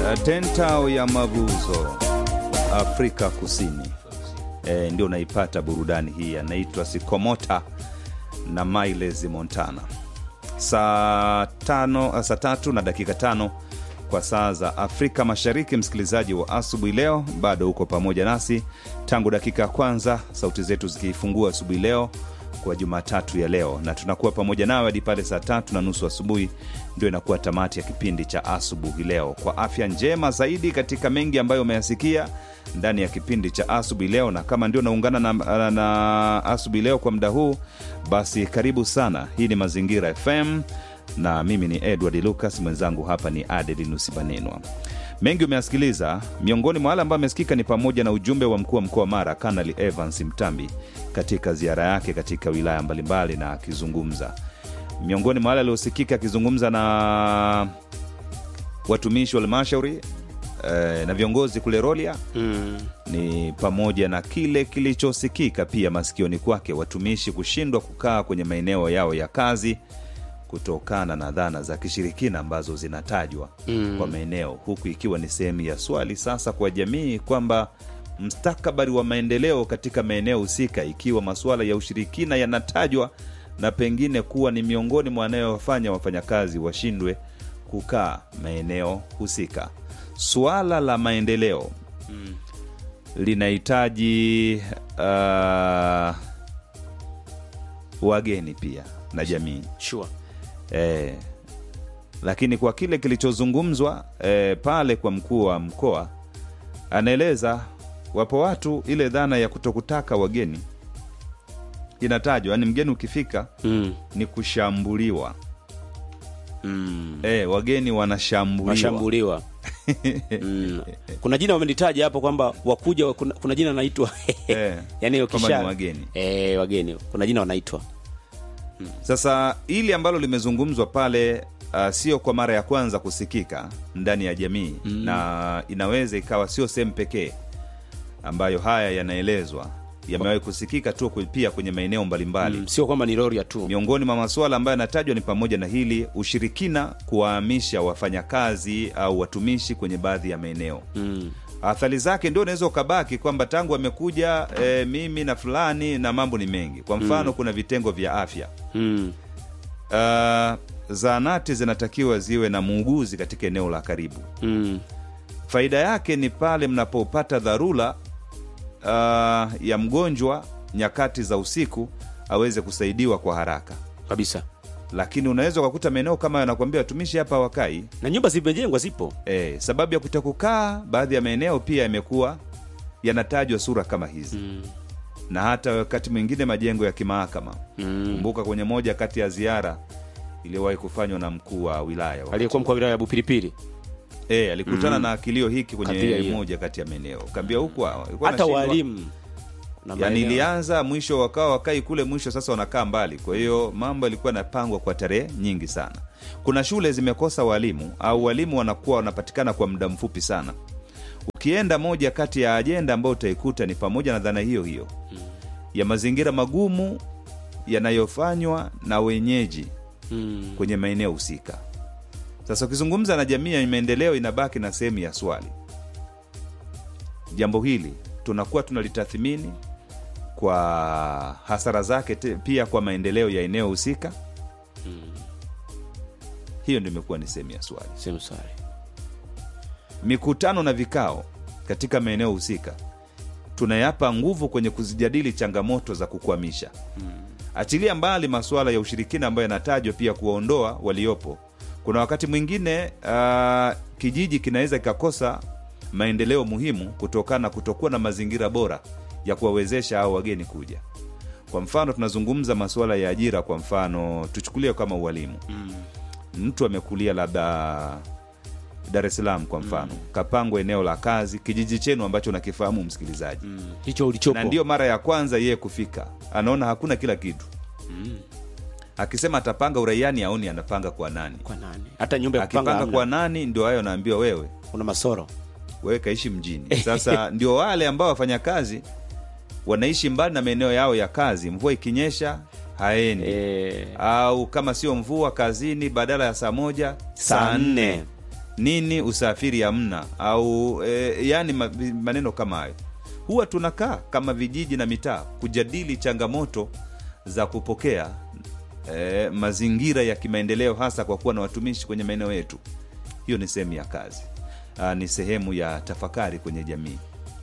Tentao ya Mavuzo, Afrika Kusini. E, ndio naipata burudani hii, anaitwa Sikomota na Miles Montana. Saa tano, saa tatu na dakika tano kwa saa za Afrika Mashariki. Msikilizaji wa asubuhi leo, bado uko pamoja nasi tangu dakika ya kwanza, sauti zetu zikiifungua asubuhi leo kwa Jumatatu ya leo, na tunakuwa pamoja nawe hadi pale saa tatu na nusu asubuhi, ndio inakuwa tamati ya kipindi cha asubuhi leo, kwa afya njema zaidi katika mengi ambayo umeyasikia ndani ya kipindi cha asubuhi leo. Na kama ndio naungana na, na asubuhi leo kwa muda huu, basi karibu sana. Hii ni Mazingira FM na mimi ni Edward Lucas, mwenzangu hapa ni Adelinus Banenwa. Mengi umeyasikiliza. Miongoni mwa wale ambao amesikika ni pamoja na ujumbe wa mkuu wa mkoa wa Mara Kanali Evans Mtambi katika ziara yake katika wilaya mbalimbali, na akizungumza miongoni mwa wale aliosikika akizungumza na watumishi wa halmashauri eh, na viongozi kule Rolia Mm. ni pamoja na kile kilichosikika pia masikioni kwake, watumishi kushindwa kukaa kwenye maeneo yao ya kazi kutokana na dhana za kishirikina ambazo zinatajwa Mm. kwa maeneo, huku ikiwa ni sehemu ya swali sasa kwa jamii kwamba mstakabali wa maendeleo katika maeneo husika, ikiwa masuala ya ushirikina yanatajwa na pengine kuwa ni miongoni mwa wanayofanya wafanyakazi washindwe kukaa maeneo husika. Suala la maendeleo linahitaji uh, wageni pia na jamii Sure. e, lakini kwa kile kilichozungumzwa e, pale kwa mkuu wa mkoa anaeleza wapo watu ile dhana ya kutokutaka wageni inatajwa, yani mgeni ukifika Mm. ni kushambuliwa. Mm. E, wageni wanashambuliwa Washambuliwa. mm. Kuna jina wamelitaja hapo kwamba wakuja kuna, kuna jina naitwa Eh, yani kwamba ukisha ni wageni. eh, wageni kuna jina wanaitwa Sasa hili ambalo limezungumzwa pale uh, sio kwa mara ya kwanza kusikika ndani ya jamii mm. na inaweza ikawa sio sehemu pekee ambayo haya yanaelezwa, yamewahi kusikika tu kwe- pia kwenye maeneo mbalimbali mm. sio kwamba ni Roria tu Miongoni mwa masuala ambayo yanatajwa ni pamoja na hili ushirikina, kuwahamisha wafanyakazi au watumishi kwenye baadhi ya maeneo mm. athari zake ndio unaweza ukabaki kwamba tangu amekuja e, mimi na fulani na mambo ni mengi. Kwa mfano kuna vitengo vya afya Mm. uh, zahanati zinatakiwa ziwe na muuguzi katika eneo la karibu. Mm. Faida yake ni pale mnapopata dharura uh, ya mgonjwa nyakati za usiku aweze kusaidiwa kwa haraka, kabisa lakini unaweza ukakuta maeneo kama yanakuambia watumishi hapa wakai na nyumba zimejengwa zipo e, sababu ya kutokukaa. Baadhi ya maeneo pia yamekuwa yanatajwa sura kama hizi mm. na hata wakati mwingine majengo ya kimahakama. Mm. Kumbuka kwenye moja kati ya ziara iliyowahi kufanywa na mkuu wa wilaya wa aliyekuwa mkuu wa wilaya ya Bupilipili E, alikutana na kilio hiki Kadhia kwenye hiyo. moja kati ya maeneo kaambia huku walikuwa hata wanashindwa. walimu na yani maeneo. ilianza mwisho wakawa wakai kule mwisho sasa wanakaa mbali kwa hiyo mambo yalikuwa yanapangwa kwa tarehe nyingi sana kuna shule zimekosa walimu au walimu wanakuwa wanapatikana kwa muda mfupi sana ukienda moja kati ya ajenda ambayo utaikuta ni pamoja na dhana hiyo hiyo ya mazingira magumu yanayofanywa na wenyeji mm. kwenye maeneo husika. Sasa ukizungumza na jamii ya maendeleo, inabaki na sehemu ya swali. Jambo hili tunakuwa tunalitathmini kwa hasara zake te, pia kwa maendeleo ya eneo husika. Hiyo ndio imekuwa ni sehemu ya swali. Sehemu sare. Mikutano na vikao katika maeneo husika tunayapa nguvu kwenye kuzijadili changamoto za kukwamisha achilia mbali masuala ya ushirikina ambayo yanatajwa pia kuwaondoa waliopo. Kuna wakati mwingine uh, kijiji kinaweza kikakosa maendeleo muhimu kutokana na kutokuwa na mazingira bora ya kuwawezesha hao wageni kuja. Kwa mfano, tunazungumza masuala ya ajira. Kwa mfano, tuchukulie kama ualimu. Mtu amekulia labda Dar es Salaam kwa mfano, kapangwa eneo la kazi kijiji chenu ambacho unakifahamu msikilizaji Mm. hicho ulichopo na ndio mara ya kwanza yeye kufika, anaona hakuna kila kitu. Akisema atapanga uraiani, aoni anapanga kwa nani. kwa nani hata nyumba ya kupanga Akipanga hamna. kwa nani, ndio hayo anaambiwa wewe, kuna masoro wewe kaishi mjini. Sasa ndio wale ambao wafanyakazi wanaishi mbali na maeneo yao ya kazi, mvua ikinyesha haendi eh, au kama sio mvua kazini, badala ya saa moja saa nne nini usafiri hamna au e, yani ma- maneno kama hayo huwa tunakaa kama vijiji na mitaa kujadili changamoto za kupokea e, mazingira ya kimaendeleo hasa kwa kuwa na watumishi kwenye maeneo yetu hiyo ni sehemu ya kazi Aa, ni sehemu ya tafakari kwenye jamii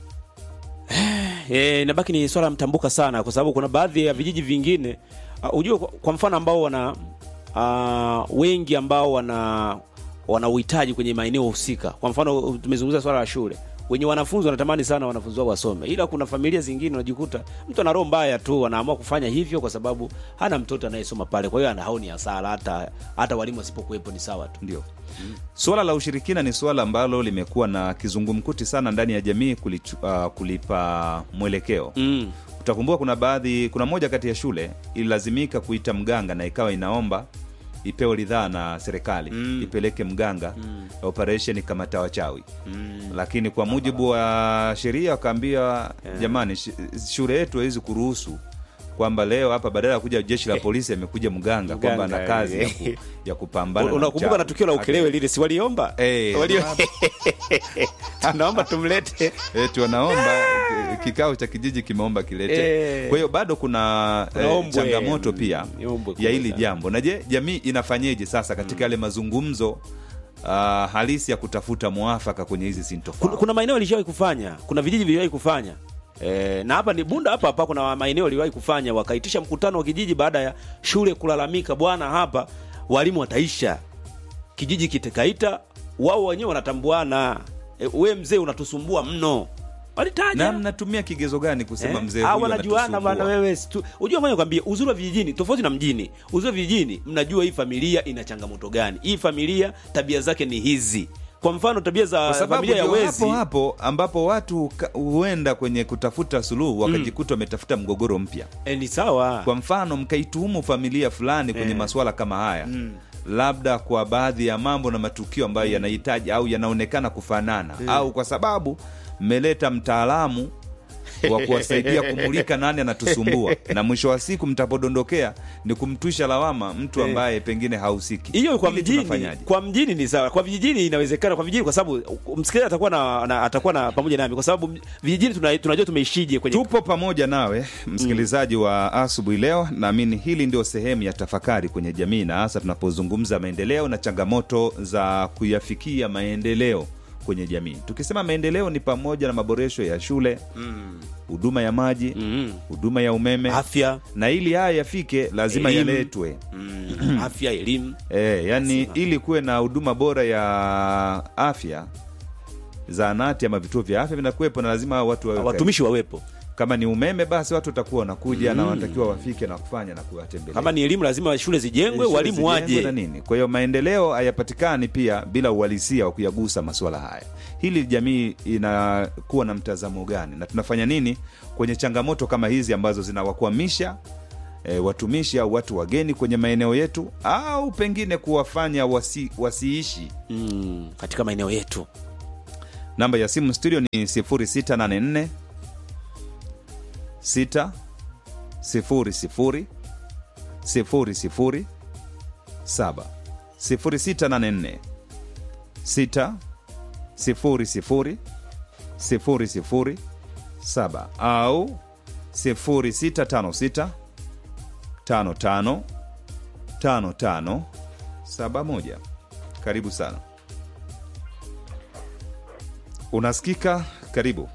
E, inabaki ni swala mtambuka sana kwa sababu kuna baadhi ya vijiji vingine uh, ujue kwa, kwa mfano ambao wana uh, wengi ambao wana wana uhitaji kwenye maeneo husika. Kwa mfano tumezungumza swala la shule, wenye wanafunzi wanatamani sana wanafunzi wao wasome, ila kuna familia zingine unajikuta mtu ana roho mbaya tu, anaamua kufanya hivyo kwa sababu hana mtoto anayesoma pale, kwa hiyo ana haoni hasara, hata hata walimu wasipokuwepo ni sawa tu. ndio suala la ushirikina ni suala ambalo limekuwa na kizungumkuti sana ndani ya jamii kulichu, uh, kulipa mwelekeo Mm. utakumbuka kuna baadhi kuna moja kati ya shule ililazimika kuita mganga na ikawa inaomba ipewe ridhaa na serikali Mm. ipeleke mganga Mm. operation kamata wachawi Mm. lakini kwa mujibu wa sheria wakaambia jamani sh- shule yetu hawezi kuruhusu kwamba leo hapa badala ya kuja jeshi la polisi amekuja mganga kwamba ana Mganga, kazi ya, eh. ku, ya kupambana na Unakumbuka uchawi. na tukio la ukelewe lile, si waliomba Eh, Walio- tunaomba tumlete eti wanaomba eh, kikao cha kijiji kimeomba kilete Eh. kwa hiyo bado kuna Kuna eh, ombwe, changamoto mm, pia ni ombwe ya hili kubwa jambo na je jamii inafanyeje sasa katika yale mazungumzo uh, halisi ya kutafuta mwafaka kwenye hizi kuna, sintofahamu kuna maeneo ilishawahi kufanya kuna vijiji viliwahi kufanya e, na hapa ni bunda hapa hapa kuna maeneo waliwahi kufanya wakaitisha mkutano wa kijiji baada ya shule kulalamika bwana hapa walimu wataisha kijiji kitekaita wao wenyewe wanatambuana e, we mzee unatusumbua mno walitaja na mnatumia kigezo gani kusema Eh? mzee Ah, huyu wanajuana bwana anatusumbua? wewe situ- unajua fanya kwambie uzuri wa vijijini tofauti na mjini uzuri wa vijijini mnajua hii familia ina changamoto gani hii familia tabia zake ni hizi kwa mfano tabia za kwa sababu familia ya ndio wezi hapo hapo ambapo watu ka- huenda kwenye kutafuta suluhu wakajikuta wametafuta mgogoro mpya e, ni sawa kwa mfano mkaituhumu familia fulani kwenye Eh. masuala kama haya labda kwa baadhi ya mambo na matukio ambayo yanahitaji au yanaonekana kufanana au kwa sababu mmeleta mtaalamu wa kuwasaidia kumulika nani anatusumbua na mwisho wa siku mtapodondokea ni kumtwisha lawama mtu ambaye pengine hahusiki hiyo kwa Hili mjini tunafanyaje? kwa mjini ni sawa kwa vijijini inawezekana kwa vijijini kwa sababu msikilizaji atakuwa na, na atakuwa na pamoja nami kwa sababu vijijini tuna, tunajua tumeishije kwenye tupo pamoja nawe msikilizaji wa asubuhi leo naamini hili ndio sehemu ya tafakari kwenye jamii na hasa tunapozungumza maendeleo na changamoto za kuyafikia maendeleo kwenye jamii tukisema maendeleo ni pamoja na maboresho ya shule huduma ya maji Mm. huduma ya umeme afya na ili haya yafike lazima Elimu. yaletwe mm, afya elimu e, yani Lazima. ili kuwe na huduma bora ya afya zaanati ama vituo vya afya vinakuwepo na lazima watu wawe watumishi wawepo kama ni umeme basi watu watakuwa wanakuja na wanatakiwa wafike na kufanya na kuwatembelea kama ni elimu lazima shule zijengwe Shule walimu zijengwe waje na nini kwa hiyo maendeleo hayapatikani pia bila uhalisia wa kuyagusa masuala haya hili jamii inakuwa na mtazamo gani na tunafanya nini kwenye changamoto kama hizi ambazo zinawakwamisha e, watumishi au watu wageni kwenye maeneo yetu au pengine kuwafanya wasi, wasiishi mm, katika maeneo yetu namba ya simu studio ni 0684 6 0 0 0 0 7 0684 6 0 0 0 0 7 au 0656 55 55 71 karibu sana unasikika karibu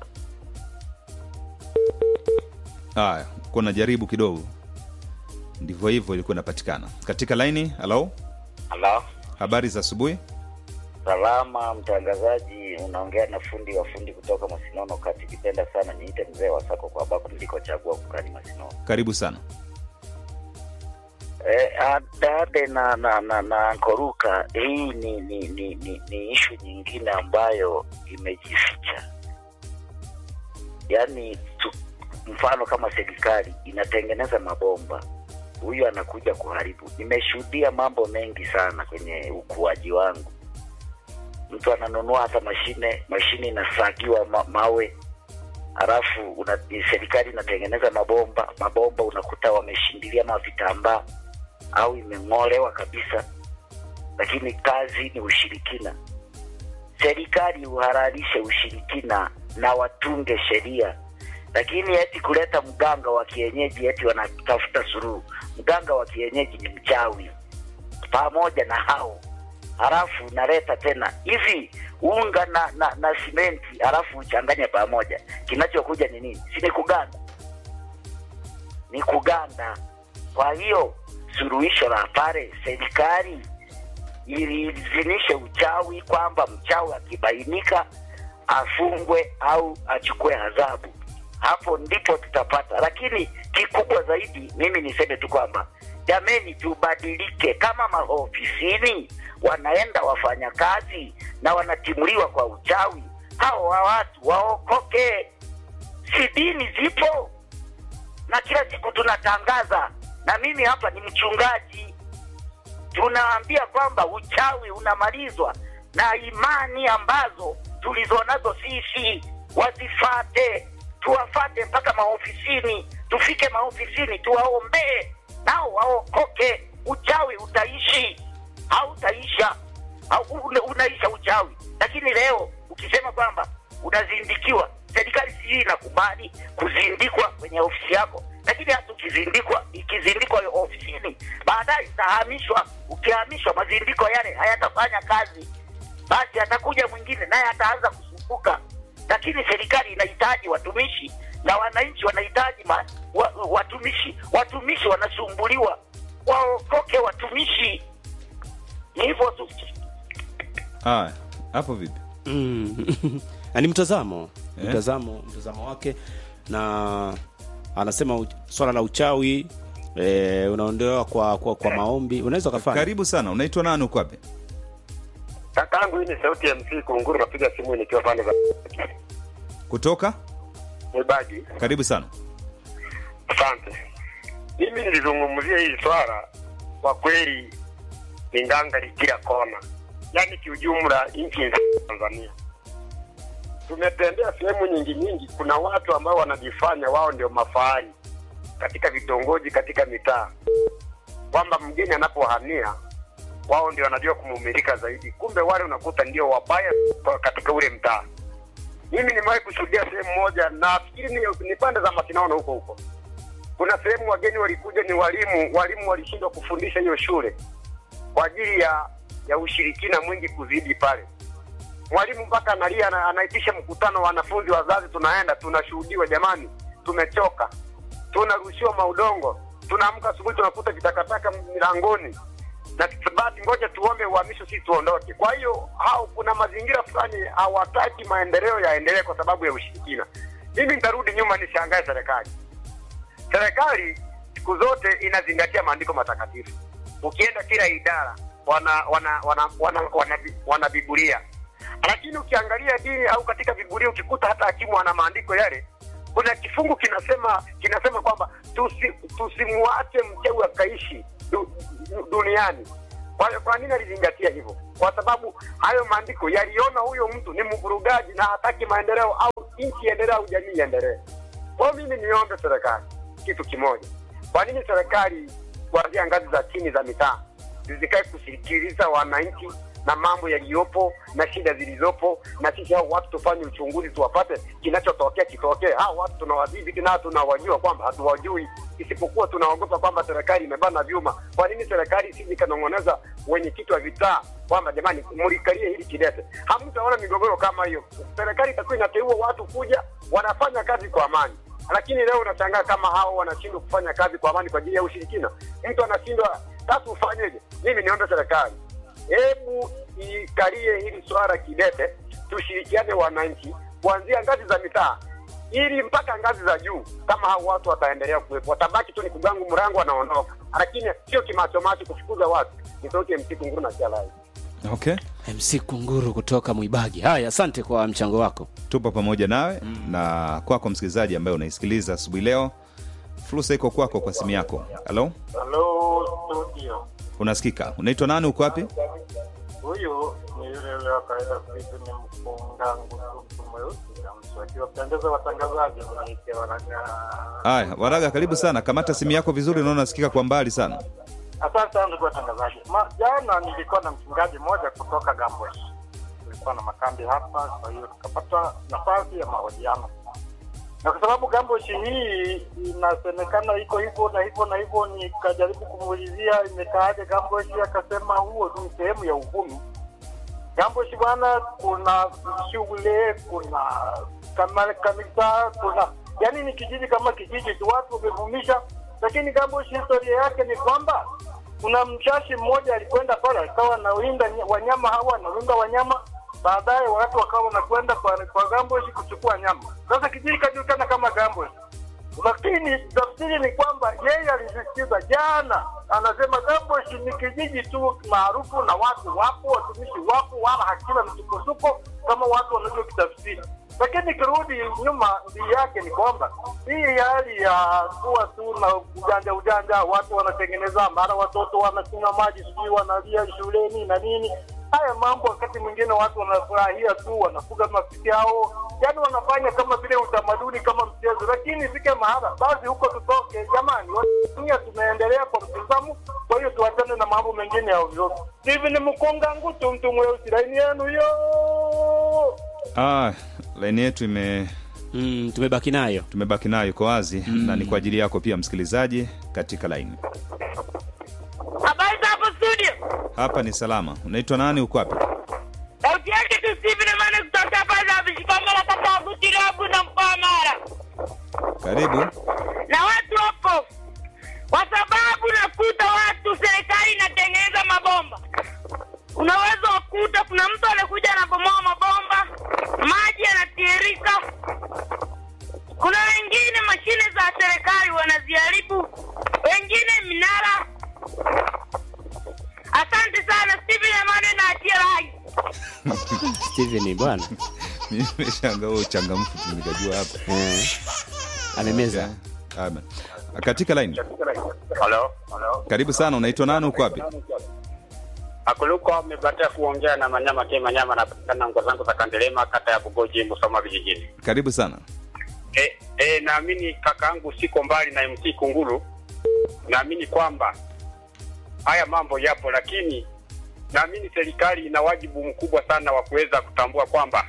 haya kuna jaribu kidogo ndivyo hivyo ilikuwa inapatikana katika laini halo Halo, habari za asubuhi salama mtangazaji, unaongea na fundi wa fundi kutoka Masinono kati. Kipenda sana niite mzee wa sako kwa ambako nilikochagua kukani Masinono. karibu sana E, Dade na na na, na Nkoruka, hii ni ni ni, ni, ni ishu nyingine ambayo imejificha. Yaani tu, mfano kama serikali inatengeneza mabomba, huyu anakuja kuharibu. Nimeshuhudia mambo mengi sana kwenye ukuaji wangu. Mtu ananunua hata mashine, mashine inasagiwa ma, mawe halafu una, serikali inatengeneza mabomba, mabomba unakuta wameshindilia mavitambaa au imeng'olewa kabisa, lakini kazi ni ushirikina. serikali uhalalishe ushirikina na watunge sheria, lakini eti kuleta mganga wa kienyeji eti wanatafuta suluhu. Mganga wa kienyeji ni mchawi pamoja na hao, halafu naleta tena hivi unga na, na, na simenti halafu uchanganye pamoja, kinachokuja ni nini? Si ni kuganda? Ni kuganda. Kwa hiyo suluhisho la pale, serikali iliidhinishe uchawi kwamba mchawi akibainika afungwe au achukue adhabu. Hapo ndipo tutapata, lakini kikubwa zaidi, mimi niseme tu kwamba jameni, tubadilike. Kama maofisini wanaenda wafanyakazi na wanatimuliwa kwa uchawi, hao wa watu waokoke. Si dini zipo na kila siku tunatangaza, na mimi hapa ni mchungaji tunaambia kwamba uchawi unamalizwa na imani ambazo tulizonazo sisi, wazifate, tuwafate mpaka maofisini, tufike maofisini tuwaombee, nao waokoke. Uchawi utaishi, hautaisha, au una- unaisha uchawi. Lakini leo ukisema kwamba unazindikiwa, serikali sijui inakubali kuzindikwa kwenye ofisi yako, lakini hata ukizindikwa, ikizindikwa hiyo ofisini, baadaye itahamishwa. Ukihamishwa, mazindiko yale hayatafanya kazi, basi atakuja mwingine naye ataanza kusumbuka. Lakini serikali inahitaji watumishi na wananchi wanahitaji ma, wa, watumishi. Watumishi wanasumbuliwa, waokoke watumishi. Ni hivyo tu. Haya, hapo vipi? Mm. Na ni mtazamo Eh? mtazamo mtazamo wake na anasema u- swala la uchawi e, unaondolewa kwa, kwa, kwa maombi unaweza ukafanya Karibu sana. Unaitwa nani? Uko wapi? Kakangu, hii ni sauti ya MC Kunguru, napiga simu nikiwa pande za Kutoka? Mwibagi. Karibu sana. Asante. Mimi nilizungumzia hili swala, kwa kweli ni ngangari kila kona, yaani kiujumla nchi nzima ya Tanzania tumetembea sehemu nyingi nyingi. Kuna watu ambao wanajifanya wao ndio mafahari katika vitongoji, katika mitaa, kwamba mgeni anapohamia wao ndio wanajua kumumilika zaidi, kumbe wale unakuta ndio wabaya kwa- katika ule mtaa. Mimi nimewahi kushuhudia sehemu moja, nafikiri ni, ni pande za Masinaono huko huko kuna sehemu wageni walikuja, ni walimu. Walimu walishindwa kufundisha hiyo shule kwa ajili ya ya ushirikina mwingi kuzidi pale. Mwalimu mpaka analia, ana- anaitisha mkutano, wanafunzi, wazazi, tunaenda tunashuhudiwa, jamani, tumechoka, tunarushiwa maudongo, tunaamka asubuhi tunakuta vitakataka milangoni na basi ngoja tuombe uhamisho, sisi tuondoke. Kwa hiyo hao, kuna mazingira fulani hawataki maendeleo yaendelee kwa sababu ya ushirikina. Mimi nitarudi nyuma, nishangae serikali serikali siku zote inazingatia maandiko matakatifu. Ukienda kila idara wana wana wana wana, wana, wana Biblia, lakini ukiangalia dini au katika Biblia ukikuta hata hakimu ana maandiko yale, kuna kifungu kinasema kinasema kwamba tusi, tusimwache mchawi akaishi du, du, duniani. Kwa hiyo kwa nini alizingatia hivyo? Kwa sababu hayo maandiko yaliona huyo mtu ni mvurugaji na hataki maendeleo au nchi iendelee au jamii iendelee. Kwa hiyo mimi niombe serikali kitu kimoja. Kwa nini serikali kuanzia ngazi za chini za mitaa zisikae kusikiliza wananchi na mambo yaliyopo na shida zilizopo, na sisi hao watu tufanye uchunguzi, tuwapate kinachotokea kitokee. Hao watu tunawadhibiti na tunawajua kwamba hatuwajui, isipokuwa tunaogopa kwamba serikali imebana vyuma. Kwa nini serikali isije ikanong'oneza wenyekiti wa vitaa kwamba jamani, mlikalie hili kidete? Hamtaona migogoro kama hiyo. Serikali itakuwa inateua watu kuja, wanafanya kazi kwa amani lakini leo unashangaa kama hao wanashindwa kufanya kazi kwa amani kwa ajili ya ushirikina. Mtu anashindwa, sasa ufanyeje? Mimi niombe serikali, hebu ikalie hili swala kidete, tushirikiane wananchi kuanzia ngazi za mitaa ili mpaka ngazi za juu. Kama hao watu wataendelea kuwepo, watabaki tu ni kugangu mrango, wanaondoka, lakini sio kimachomacho kufukuza watu. Ni sauti ya msiku nguru na kialai. Okay. mc kunguru kutoka mwibagi haya asante kwa mchango wako Tupo pamoja nawe na kwako msikilizaji ambaye unaisikiliza asubuhi leo. Fursa iko kwako kwa simu yako. Halo? Halo studio, Unasikika? Unaitwa nani? Uko wapi? huyu ni yule yule wa kawaida kuitu ni mkungangu mtu mweusi na mswaki wapendeza watangazaji mnaike wanaga. Haya, Waraga, karibu sana. Kamata simu yako vizuri, naona nasikika kwa mbali sana. Asante sana ndugu watangazaji. Ma, jana nilikuwa na mchungaji mmoja kutoka Gambwe, kulikuwa na makambi hapa, kwa hiyo tukapata nafasi ya mahojiano, na kwa sababu gamboshi hii inasemekana iko hivyo na hivyo na hivyo, nikajaribu kumuulizia imekaaje gamboshi, akasema huo ni sehemu ya uvumi. Gamboshi bwana, kuna shule, kuna kama kanisa, kuna yani ni kijiji kama kijiji tu, watu wamevumisha. Lakini Gamboshi historia yake ni kwamba kuna mshashi mmoja alikwenda pale akawa anawinda ny- wanyama hawa, anawinda wanyama, baadaye watu wakawa wanakwenda kwa, kwa Gamboshi kuchukua nyama. Sasa kijiji kajulikana kama Gamboshi lakini tafsiri ni kwamba yeye alisisitiza jana, anasema Gamboshi ni kijiji tu maarufu na watu wapo, watumishi wapo, wala hakina msukosuko kama watu wanavyokitafsiri. Lakini kirudi nyuma, ndii yake ni kwamba hii hali ya kuwa tu na ujanja ujanja, watu wanatengeneza, mara watoto wanakunywa maji, sijui wanalia shuleni na nini haya mambo wakati mwingine watu wanafurahia tu, wanafuga mafiki yao, yani wanafanya kama vile utamaduni kama mchezo, lakini ifike mahala basi huko tutoke jamani. Dunia tumeendelea kwa mtizamo, kwa hiyo tuachane na mambo mengine ya ovyo. Steven Mkonga Ngutu, mtu mweusi, laini yenu hiyo. Ah, laini yetu ime mm, tumebaki nayo tumebaki nayo iko wazi na ni kwa ajili yako pia msikilizaji katika laini. Habari za hapo studio. Hapa ni salama. Unaitwa nani? Uko wapi? Sauti yake tu Steven Mane kutoka hapa za Vishikamala kata ya Butirabu na mkoa wa Mara. Karibu. Na watu wapo. Kwa sababu nakuta watu serikali inatengeneza mabomba. Unaweza kukuta kuna mtu anakuja anabomoa mabomba, maji yanatiririka. Kuna wengine mashine za serikali wanaziharibu, wengine minara. Asante sana Steven Mane na atia rai. Steven bwana Mimi nimeshangaa wewe uchangamfu tu nikajua hapa. eh, amemeza Amen. Katika line. Halo, Karibu sana. Unaitwa nani? Uko wapi? Akuluko amebatia kuongea na Manyama ke Manyama, napatikana ngo zangu za Kandelema, kata ya Bugoji, Musoma vijijini. Karibu sana. E, e, naamini kakaangu siko mbali na MC Kunguru. Naamini kwamba haya mambo yapo, lakini naamini serikali ina wajibu mkubwa sana wa kuweza kutambua kwamba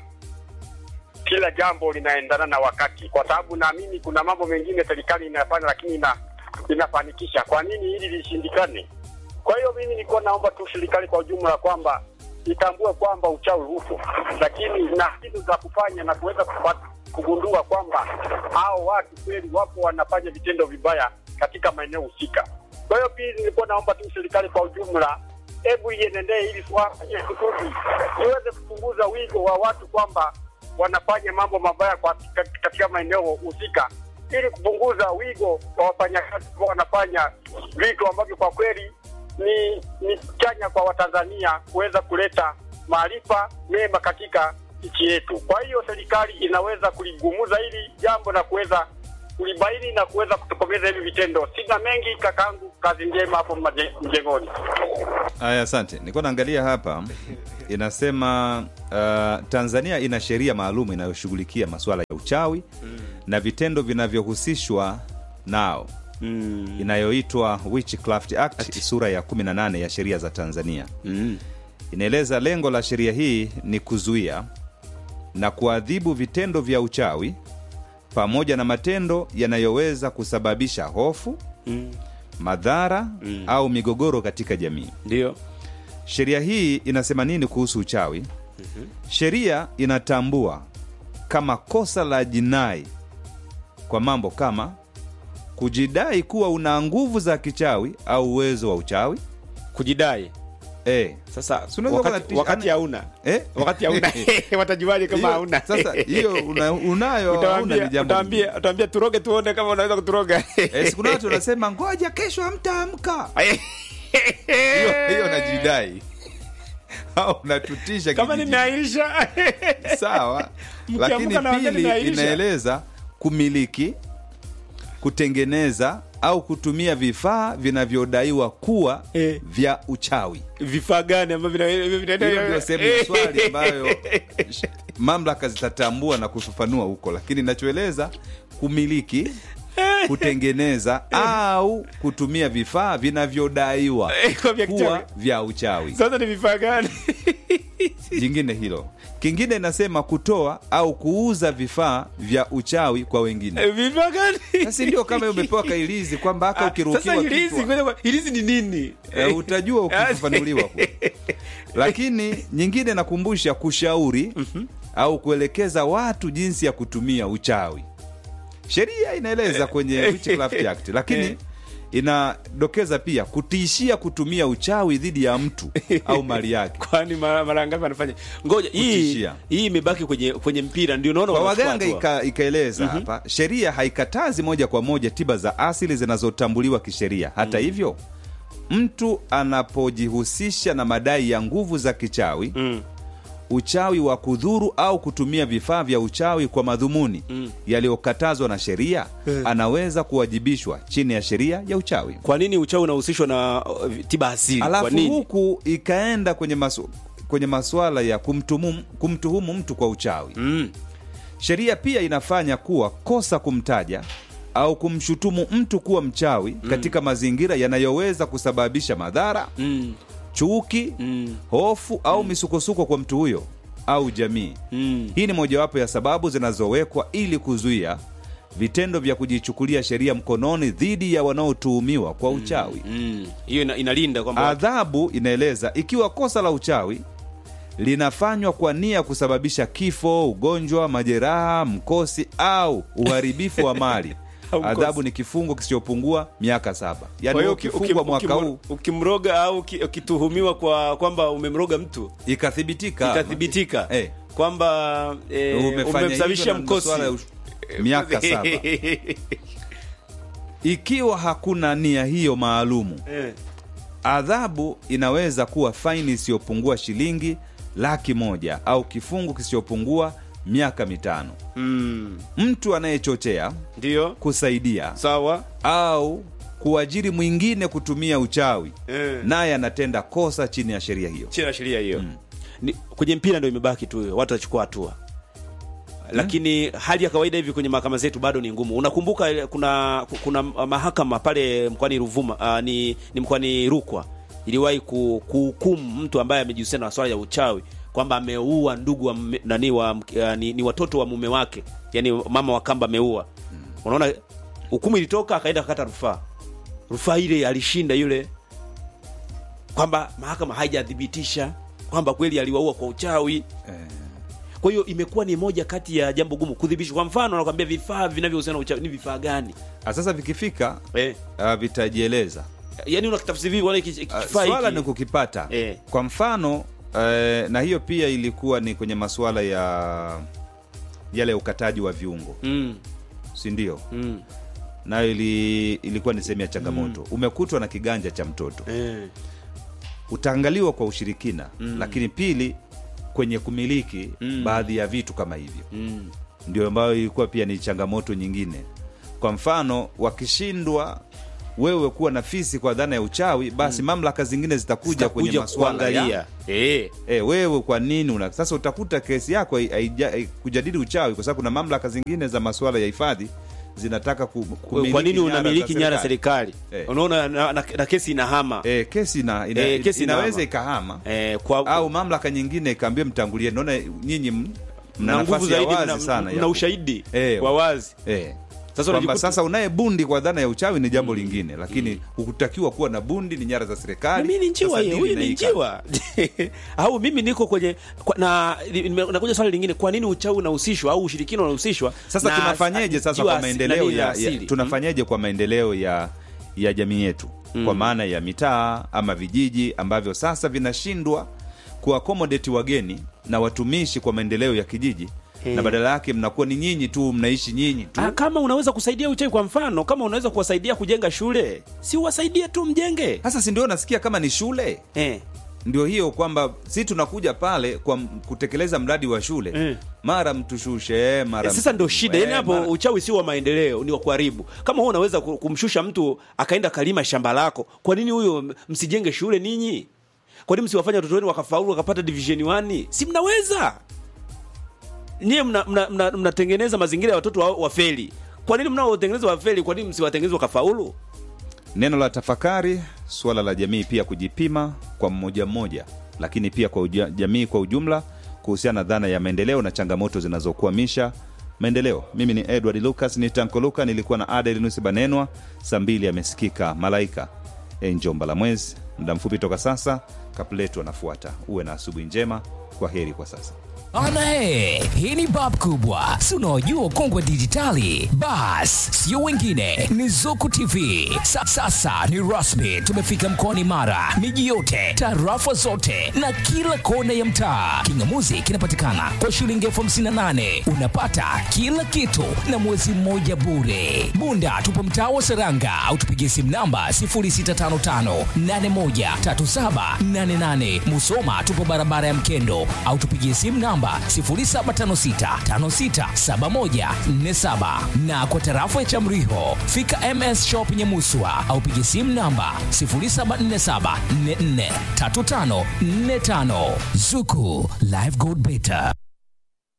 kila jambo linaendana na wakati, kwa sababu naamini kuna mambo mengine serikali inafanya lakini ina, inafanikisha. Kwa nini hili lishindikane? Kwa hiyo mimi nilikuwa naomba tu serikali kwa ujumla kwamba itambue kwamba uchawi upo, lakini na kitu za kufanya na kuweza kupata kugundua kwamba hao watu kweli wapo wanafanya vitendo vibaya katika maeneo husika. Kwa hiyo pili, nilikuwa naomba tu serikali kwa ujumla, hebu ienendee hili swala ili kusudi iweze kupunguza wigo wa watu kwamba wanafanya mambo mabaya kwa katika maeneo husika, ili kupunguza wigo wa wafanyakazi ambao wanafanya vitu ambavyo kwa kweli ni ni chanya kwa Watanzania kuweza kuleta maarifa mema katika nchi yetu. Kwa hiyo serikali inaweza kuligumuza hili jambo na kuweza kulibaini na kuweza kutokomeza hivi vitendo. Sina mengi kakaangu, kazi njema hapo maje- mjengoni. Aya, asante. Nilikuwa naangalia hapa inasema uh, Tanzania ina sheria maalum inayoshughulikia masuala ya uchawi na vitendo vinavyohusishwa nao mm, inayoitwa Witchcraft Act sura ya 18 ya sheria za Tanzania. mm, Inaeleza lengo la sheria hii ni kuzuia na kuadhibu vitendo vya uchawi pamoja na matendo yanayoweza kusababisha hofu, mm, madhara au migogoro katika jamii. ndio Sheria hii inasema nini kuhusu uchawi? Sheria inatambua kama kosa la jinai kwa mambo kama kujidai kuwa una nguvu za kichawi au uwezo wa uchawi kujidai e. sasa Si unaweza wakati, kuwa na- wakati hauna Eh? wakati hauna watajuaje kama Hiyo- hauna sasa hiyo una, unayo hauna Utawaambia- ni jambo lingine. utawaambia utawaambia turoge tuone kama unaweza kuturoga Eh, siku na watu wanasema ngoja kesho hamtaamka hiyo hiyo najidai au unatutisha kama kijiji. nimeahirisha sawa Mkiamka lakini na wakati pili imeahirisha. inaeleza kumiliki kutengeneza au kutumia vifaa vinavyodaiwa kuwa Eh. vya uchawi vifaa gani ambavyo vina- vina- hiyo ndio sehemu ya swali ambayo sh- mamlaka zitatambua na kufafanua huko lakini inachoeleza kumiliki kutengeneza au kutumia vifaa vinavyodaiwa Eh, kuwa vya kuwa kichawi. vya uchawi sasa ni vifaa gani jingine hilo kingine inasema kutoa au kuuza vifaa vya uchawi kwa wengine Eh, vifaa gani sasa ndio kama umepewa kailizi kwamba haka Ah, ukirukiwa sasa ilizi kichwa ngoja kwa- ilizi ni nini Eh, utajua ukifafanuliwa kule. lakini nyingine nakumbusha kushauri au kuelekeza watu jinsi ya kutumia uchawi sheria inaeleza kwenye Witchcraft Act lakini Eh. inadokeza pia kutishia kutumia uchawi dhidi ya mtu au mali yake kwani mara mara ngapi anafanya ngoja hii Kutishia. hii imebaki kwenye kwenye mpira ndio unaona kwa wanachukua waganga hatua. ika, ikaeleza hapa sheria haikatazi moja kwa moja tiba za asili zinazotambuliwa kisheria hata hivyo mtu anapojihusisha na madai ya nguvu za kichawi Mm. uchawi wa kudhuru au kutumia vifaa vya uchawi kwa madhumuni yaliyokatazwa na sheria anaweza kuwajibishwa chini ya sheria ya uchawi kwa nini uchawi unahusishwa na uh, tiba asili kwa alafu nini huku ikaenda kwenye masu, kwenye masuala ya kumtumu, kumtuhumu mtu kwa uchawi mm. sheria pia inafanya kuwa kosa kumtaja au kumshutumu mtu kuwa mchawi katika mazingira yanayoweza kusababisha madhara Mm. chuki Mm. hofu au misukosuko kwa mtu huyo au jamii Mm. hii ni mojawapo ya sababu zinazowekwa ili kuzuia vitendo vya kujichukulia sheria mkononi dhidi ya wanaotuhumiwa kwa uchawi Mm. hiyo ina, inalinda kwamba adhabu inaeleza ikiwa kosa la uchawi linafanywa kwa nia ya kusababisha kifo ugonjwa majeraha mkosi au uharibifu wa mali Au mkosi. adhabu ni kifungo kisichopungua miaka saba Kwa yaani hiyo wewe uki- ukifungwa uki- mwaka ukimro- huu ukimroga au uki- ukituhumiwa kwa kwamba umemroga mtu ikathibitika ikathibitika Eh. kwamba eh, Umefanya umemsababisha hivyo na mkosi masuala ya ush- miaka saba ikiwa hakuna nia hiyo maalumu Eh. adhabu inaweza kuwa faini isiyopungua shilingi laki moja au kifungo kisichopungua miaka mitano Mm. mtu anayechochea ndio kusaidia sawa au kuajiri mwingine kutumia uchawi Eh. naye anatenda kosa chini ya sheria hiyo chini ya sheria hiyo Ni- kwenye mpira ndo imebaki tu hiyo watu wachukua hatua lakini hali ya kawaida hivi kwenye mahakama zetu bado ni ngumu unakumbuka ile- kuna kuna mahakama pale mkoani ruvuma uh, ni, ni mkoani rukwa iliwahi ku- kuhukumu mtu ambaye amejihusisha na swala ya uchawi kwamba ameua ndugu wa mme- nani wa uh, ni, ni watoto wa mume wake yani mama wa kamba ameua unaona hukumu ilitoka akaenda akakata rufaa rufaa ile alishinda yule kwamba mahakama haijathibitisha kwamba kweli aliwaua kwa uchawi kwa hiyo imekuwa ni moja kati ya jambo gumu kudhibitishwa kwa mfano nakwambia vifaa vinavyohusiana na uchawi ni vifaa gani Ah, sasa vikifika eh. uh, vitajieleza yaani unakitafsiri vipi wala hiki- Uh, kifaa swala hiki ni kukipata Eh. kwa mfano eh, na hiyo pia ilikuwa ni kwenye masuala ya yale ukataji wa viungo mm, si ndio mm, nayo ili, ilikuwa ni sehemu ya changamoto umekutwa na kiganja cha mtoto eh, utaangaliwa kwa ushirikina lakini pili kwenye kumiliki Mm. baadhi ya vitu kama hivyo mm, ndio ambayo ilikuwa pia ni changamoto nyingine kwa mfano wakishindwa wewe kuwa na fisi kwa dhana ya uchawi basi mamlaka zingine zitakuja kwenye Zitakuja masuala ya kuangalia eh, e, wewe kwa nini una sasa utakuta kesi yako hai- haija- hai- kujadili uchawi kwa sababu kuna mamlaka zingine za masuala ya hifadhi zinataka ku, kumiliki kwa nini nyara za unamiliki nyara ya serikali Eh. unaona na, na, na kesi inahama e, kesi ina, ina, Eh, kesi inaweza inahama. ikahama eh, kwa au mamlaka nyingine ikaambia mtangulie naona nyinyi m- mna na nguvu nafasi ya zaidi wazi mna, sana ya mna ku- ushahidi Eh, wa wazi eh. Sasa kwamba unajikuta- sasa unaye bundi kwa dhana ya uchawi ni jambo lingine lakini hukutakiwa kuwa na bundi ni nyara za serikali mimi ni njiwa Sasa hiyo dili huyu ni inaika. njiwa au mimi niko kwenye kwa, na nime- nakuja swali lingine kwa nini uchawi unahusishwa au ushirikina unahusishwa sasa na tunafanyeje as- sasa njiwa kwa asi- maendeleo nani ya, ya asili? tunafanyeje kwa maendeleo ya ya jamii yetu kwa maana ya mitaa ama vijiji ambavyo sasa vinashindwa kuakomodeti wageni na watumishi kwa maendeleo ya kijiji na badala yake mnakuwa ni nyinyi tu mnaishi nyinyi tu Ah, kama unaweza kusaidia uchawi kwa mfano kama unaweza kuwasaidia kujenga shule si uwasaidie tu mjenge sasa si ndio nasikia kama ni shule eh. ndio hiyo kwamba si tunakuja pale kwa m- kutekeleza mradi wa shule Mm. mara mtushushe mara sasa ndo mtu- shida eh, yani hapo mara- uchawi si wa maendeleo ni wa kuharibu kama huo unaweza ku- kumshusha mtu akaenda kalima shamba lako kwa nini huyo m- msijenge shule ninyi kwa nini msiwafanya watoto wenu wakafaulu wakapata division 1 si mnaweza niye mnatengeneza mna, mna, mnatengeneza mazingira ya watoto wa- wafeli kwa nini mnaotengeneza wafeli kwa nini msiwatengeneze wakafaulu neno la tafakari suala la jamii pia kujipima kwa mmoja mmoja lakini pia kwa uja, jamii kwa ujumla kuhusiana na dhana ya maendeleo na changamoto zinazokwamisha maendeleo. Mimi ni Edward Lucas ni Tanko Luka, nilikuwa na Adelinus Banenwa. Saa mbili amesikika Malaika e, Njomba la Mwezi. Muda mfupi toka sasa, Kapletu anafuata. Uwe na asubuhi njema. Kwa heri kwa sasa. Ana he, hii ni bab kubwa, si unaojua ukongwe dijitali? Bas, sio wengine, ni Zuku TV. Sa, sasa ni rasmi, tumefika mkoani Mara, miji yote, tarafa zote na kila kona ya mtaa. Kingamuzi kinapatikana kwa shilingi elfu hamsini na nane unapata kila kitu na mwezi mmoja bure. Bunda tupo mtaa wa Seranga au tupigie simu namba 0655813788. Musoma tupo barabara ya Mkendo au tupigie simu namba 0756567147 na kwa tarafa ya Chamriho fika MS Shop Nyamuswa au pigie simu namba 0747443545. Zuku Live Gold Beta.